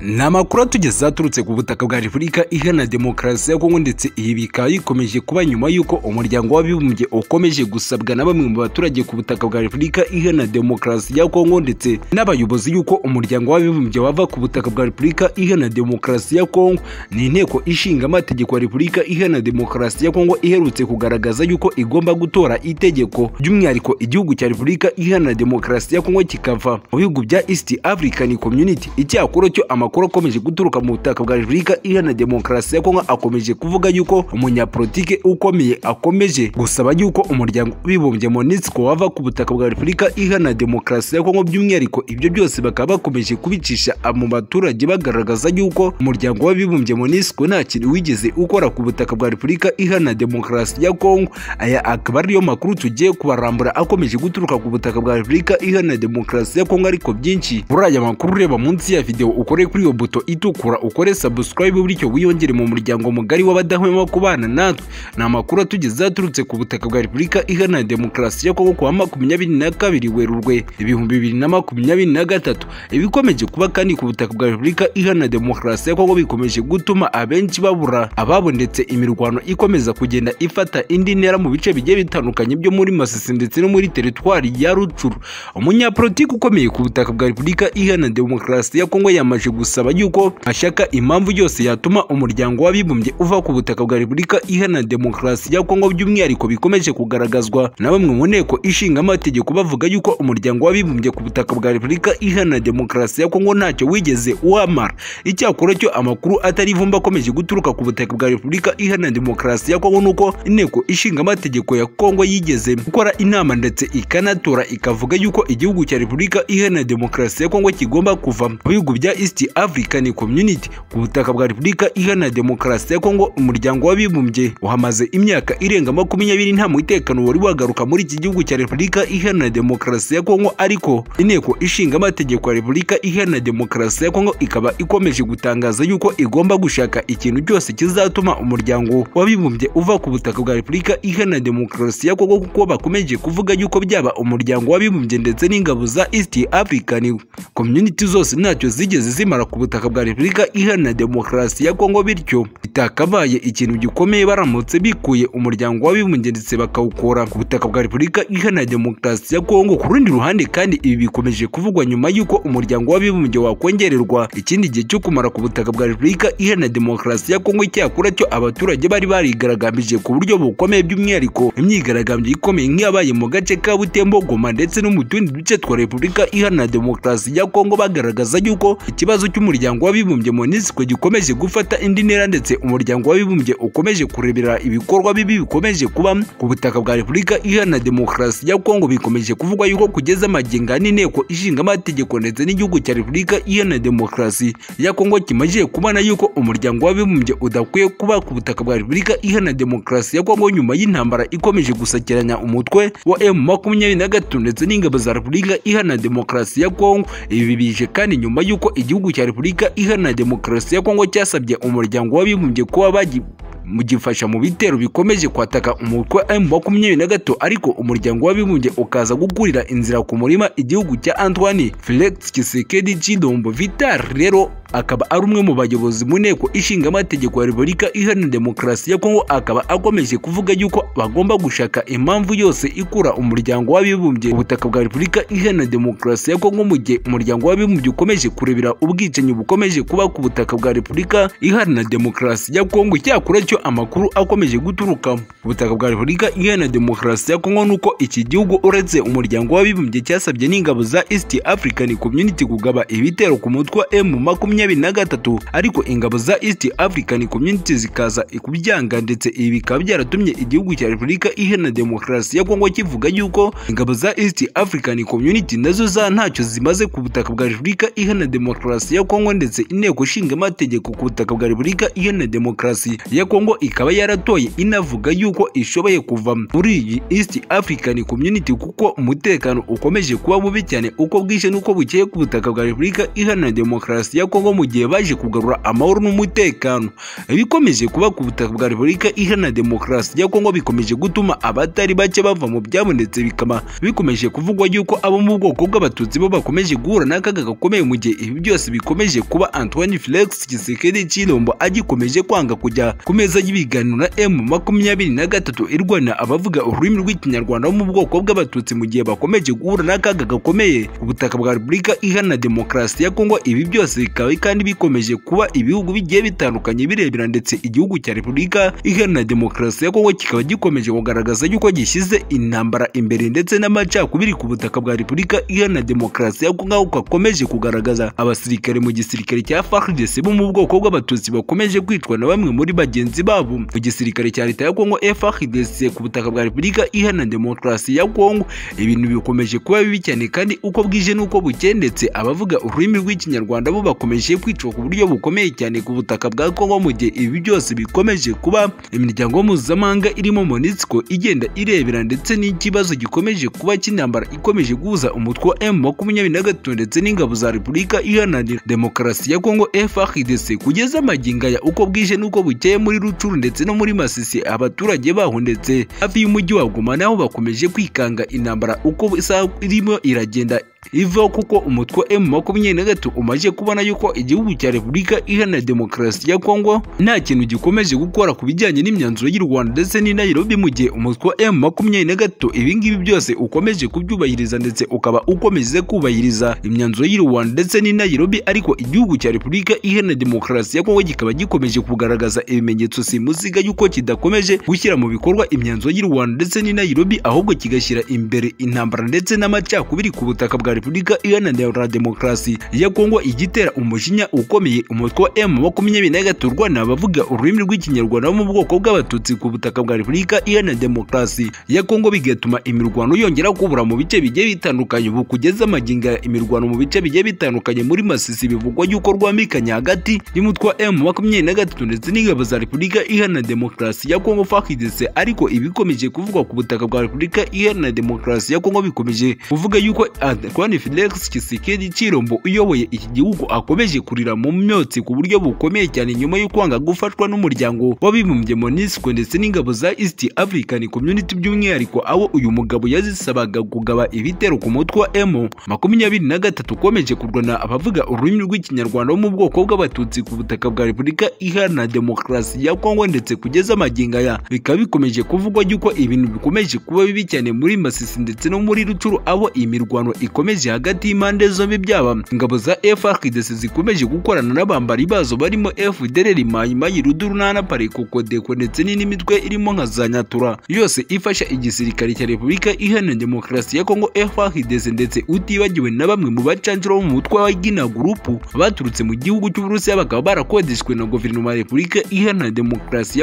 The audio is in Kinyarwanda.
ni amakuru atugeze aturutse ku butaka bwa repubulika iharanira demokarasi ya kongo ndetse ibi bikaba bikomeje kuba nyuma y'uko umuryango w'abibumbye ukomeje gusabwa na bamwe mu baturage ku butaka bwa repubulika iharanira demokarasi ya kongo ndetse n'abayobozi y'uko umuryango w'abibumbye wava ku butaka bwa repubulika iharanira demokarasi ya kongo ni inteko ishinga amategeko ya repubulika iharanira demokarasi ya kongo iherutse kugaragaza y'uko igomba gutora itegeko by'umwihariko igihugu cya repubulika iharanira demokarasi ya kongo kikava mu bihugu bya east african community icyakora cyo amakuru amakuru akomeje guturuka mu butaka bwa repubulika iharanira demokarasi ya kongo akomeje kuvuga yuko umunyapolitike ukomeye akomeje gusaba yuko umuryango w'abibumbye monisco wava ku butaka bwa repubulika iharanira demokarasi ya kongo by'umwihariko ibyo byose bakaba bakomeje kubicisha mu baturage bagaragaza yuko umuryango w'abibumbye monisco nta kintu wigeze ukora ku butaka bwa repubulika iharanira demokarasi ya kongo aya akaba ariyo makuru tugiye kubarambura akomeje guturuka ku butaka bwa repubulika iharanira demokarasi ya kongo ariko byinshi muri aya makuru ureba munsi ya videwo ukore kuri iyo buto itukura ukore subscribe bityo wiyongere mu muryango mugari w'abadahwema kubana natwe ni amakuru atugeze aturutse ku butaka bwa repubulika iharanira demokarasi ya kongo kuwa makumyabiri na kabiri werurwe ibihumbi bibiri na makumyabiri na gatatu ibikomeje kuba kandi ku butaka bwa repubulika iharanira demokarasi ya kongo bikomeje gutuma abenshi babura ababo ndetse imirwano ikomeza kugenda ifata indi ntera mu bice bigiye bitandukanye byo muri masisi ndetse no muri teritwari ya rucuru umunyapolitiki ukomeye ku butaka bwa repubulika iharanira demokarasi ya kongo yamaje gusaba yuko ashaka impamvu yose yatuma umuryango w'abibumbye uva ku butaka bwa repubulika iharanira demokarasi ya kongo by'umwihariko bikomeje kugaragazwa na bamwe mu nteko ishinga amategeko bavuga yuko umuryango w'abibumbye ku butaka bwa repubulika iharanira demokarasi ya kongo ntacyo wigeze uhamara icyakora cyo amakuru atari ivumba akomeje guturuka ku butaka bwa repubulika iharanira demokarasi ya kongo nuko inteko ishinga amategeko ya kongo yigeze gukora inama ndetse ikanatora ikavuga yuko igihugu cya repubulika iharanira demokarasi ya kongo kigomba kuva mu bihugu bya east African Community ku butaka bwa Repubulika Iharanira Demokarasi ya Kongo umuryango w'abibumbye uhamaze imyaka irenga makumyabiri nta mutekano wari wagaruka muri iki gihugu cya Repubulika Iharanira Demokarasi ya Kongo ariko inteko ishinga amategeko ya Repubulika Iharanira Demokarasi ya Kongo ikaba ikomeje gutangaza yuko igomba gushaka ikintu cyose kizatuma umuryango w'abibumbye uva ku butaka bwa Repubulika Iharanira Demokarasi ya Kongo kuko bakomeje kuvuga yuko byaba umuryango w'abibumbye ndetse n'ingabo za East African Community zose ntacyo zigeze zimara ku butaka bwa repubulika iharanira demokarasi ya kongo bityo bitakabaye ikintu gikomeye baramutse bikuye umuryango w'abibumbye ndetse bakawukora ku butaka bwa repubulika iharanira demokarasi ya kongo ku rundi ruhande kandi ibi bikomeje kuvugwa nyuma y'uko umuryango w'abibumbye wakongererwa ikindi gihe cyo kumara ku butaka bwa repubulika iharanira demokarasi ya kongo icyakora cyo abaturage bari barigaragambije ku buryo bukomeye by'umwihariko imyigaragambyo ikomeye nk'iyabaye mu gace ka butembo goma ndetse no mu tundi duce twa repubulika iharanira demokarasi ya kongo bagaragaza y'uko ikibazo cy'umuryango w'abibumbye monisco gikomeje gufata indi ntera ndetse umuryango w'abibumbye ukomeje kurebera ibikorwa bibi bikomeje kuba ku butaka bwa repubulika iharanira demokarasi ya kongo bikomeje kuvugwa yuko kugeza amaginga n'inteko ishinga amategeko ndetse n'igihugu cya repubulika iharanira demokarasi ya kongo kimaze kubona yuko umuryango w'abibumbye udakwiye kuba ku butaka bwa repubulika iharanira demokarasi ya kongo nyuma y'intambara ikomeje gusakiranya umutwe wa m makumyabiri na gatatu ndetse n'ingabo za repubulika iharanira demokarasi ya kongo ibi bije kandi nyuma y'uko igihugu cya repubulika iharanira demokarasi ya kongo cyasabye umuryango w'abibumbye kuba bagi mugifasha mu bitero bikomeje kwataka umutwe M makumyabiri na gato ariko umuryango w'abibumbye ukaza gukurira inzira ku murima igihugu cya Antoine Felix Tshisekedi Tshilombo Vital rero akaba ari umwe mu bayobozi mu nteko ishinga amategeko ya Repubulika Iharanira Demokarasi ya Kongo akaba akomeje kuvuga yuko bagomba gushaka impamvu yose ikura umuryango w'abibumbye ubutaka bwa Repubulika Iharanira Demokarasi ya Kongo mu gihe umuryango w'abibumbye ukomeje kurebera ubwicanyi bukomeje kuba ku butaka bwa Repubulika Iharanira Demokarasi ya Kongo cyakora cyo amakuru akomeje guturuka ku butaka bwa Repubulika Iharanira Demokarasi ya Kongo nuko iki gihugu uretse umuryango w'abibumbye cyasabye n'ingabo za East African Community kugaba ibitero ku mutwe wa M makumyabiri na gatatu ariko ingabo za East African Community zikaza kubyanga ndetse ibi bikaba byaratumye igihugu cya Repubulika Iharanira Demokarasi ya Kongo kivuga yuko ingabo za East African Community nazo za ntacyo zimaze ku butaka bwa Repubulika Iharanira Demokarasi ya Kongo ndetse inteko ishinga amategeko ku butaka bwa Repubulika Iharanira Demokarasi ya Kongo ikaba yaratoye inavuga yuko ishoboye kuva muri iyi East African Community kuko umutekano ukomeje kuba mubi cyane uko bwije n'uko bukeye ku butaka bwa Repubulika Iharanira Demokarasi ya Kongo cyangwa mu gihe baje kugarura amahoro n'umutekano ibikomeje kuba ku butaka bwa repubulika iharanira demokarasi ya kongo bikomeje gutuma abatari bake bava mu byabo ndetse bikaba bikomeje kuvugwa yuko abo mu bwoko bw'abatutsi bo bakomeje guhura n'akaga gakomeye mu gihe ibi byose bikomeje kuba antoine felix kisekedi cyirombo agikomeje kwanga kujya ku meza y'ibiganiro na emu makumyabiri na gatatu irwana abavuga ururimi rw'ikinyarwanda bo mu bwoko bw'abatutsi mu gihe bakomeje guhura n'akaga gakomeye ubutaka bwa repubulika iharanira demokarasi ya kongo ibi byose bikaba kandi bikomeje kuba ibihugu bigiye bitandukanye birebera ndetse igihugu cya repubulika iharanira demokarasi ya kongo kikaba gikomeje kugaragaza yuko gishyize intambara imbere ndetse n'amacakubiri ku butaka bwa repubulika iharanira demokarasi ya kongo aho gakomeje kugaragaza abasirikare mu gisirikare cya fardc bo mu bwoko bw'abatutsi bakomeje kwicwa na bamwe muri bagenzi babo mu gisirikare cya leta ya kongo frdc ku butaka bwa repubulika iharanira demokarasi ya kongo ibintu bikomeje kuba bibi cyane kandi uko bwije n'uko bukeye ndetse abavuga ururimi rw'ikinyarwanda bo bakomeje kwicwa ku buryo bukomeye cyane ku butaka bwa kongo mu gihe ibi byose bikomeje kuba imiryango mpuzamahanga irimo monisco igenda irebera ndetse n'ikibazo gikomeje kuba cy'intambara ikomeje guhuza umutwe wa m makumyabiri na gatatu ndetse n'ingabo za repubulika iharanira demokarasi ya kongo frdc kugeza amagingo aya uko bwije n'uko bukeye muri rucuru ndetse no muri masisi abaturage baho ndetse hafi y'umujyi wa goma naho bakomeje kwikanga intambara uko isaha irimo iragenda ivaho kuko umutwe M makumyabiri na gatatu umaze kubona yuko igihugu cya Repubulika Iharanira Demokarasi ya Kongo nta kintu gikomeje gukora ku bijyanye n'imyanzuro y'u Rwanda ndetse n'i Nairobi mu gihe umutwe M makumyabiri na gatatu ibingibi byose ukomeje kubyubahiriza ndetse ukaba ukomeje kubahiriza imyanzuro y'u Rwanda ndetse n'i Nairobi ariko igihugu cya Repubulika Iharanira Demokarasi ya Kongo kikaba gikomeje kugaragaza ibimenyetso simusiga yuko kidakomeje gushyira mu bikorwa imyanzuro y'u Rwanda ndetse n'i Nairobi ahubwo kigashyira imbere intambara ndetse n'amacakubiri ku butaka bwa repubulika iharanira demokarasi ya kongo igitera umujinya ukomeye umutwe wa m makumyabiri na gatatu urwana abavuga ururimi rw'ikinyarwanda bo mu bwoko bw'abatutsi ku butaka bwa repubulika iharanira demokarasi ya kongo bigatuma imirwano yongera kubura mu bice bigiye bitandukanye ubu kugeza amaginga imirwano mu bice bigiye bitandukanye muri masisi bivugwa yuko rwambikanye hagati y'umutwe wa m makumyabiri na gatatu ndetse n'ingabo za repubulika iharanira demokarasi ya kongo fakidese ariko ibikomeje kuvugwa ku butaka bwa repubulika iharanira demokarasi ya kongo bikomeje kuvuga yuko Antoine Felix Tshisekedi Tshilombo uyoboye iki gihugu akomeje kurira mu myotsi ku buryo bukomeye cyane nyuma yo kwanga gufatwa n'umuryango w'abibumbye MONUSCO ndetse n'ingabo za East African Community by'umwihariko aho uyu mugabo yazisabaga kugaba ibitero ku mutwe wa M makumyabiri na gatatu ukomeje kurwana abavuga ururimi rw'ikinyarwanda bo mu bwoko bw'abatutsi ku butaka bwa Repubulika Iharanira Demokarasi ya Kongo ndetse kugeza amagingo aya bikaba bikomeje kuvugwa yuko ibintu bikomeje kuba bibi cyane muri Masisi ndetse no muri Rucuru abo imirwano ikomeye zikomeje hagati y'impande zombi byaba ingabo za FARDC zikomeje gukorana n'abambari bazo barimo FDLR Mayimayi Rudurunana Parikoko ndetse n'indi mitwe irimo nka za Nyatura yose ifasha igisirikare cya Repubulika Iharanira Demokarasi ya Kongo FARDC ndetse utibagiwe na bamwe mu bacanjura bo mu mutwe wa Gina Group baturutse mu gihugu cy'Uburusiya bakaba barakodeshwe na guverinoma ya Repubulika Iharanira Demokarasi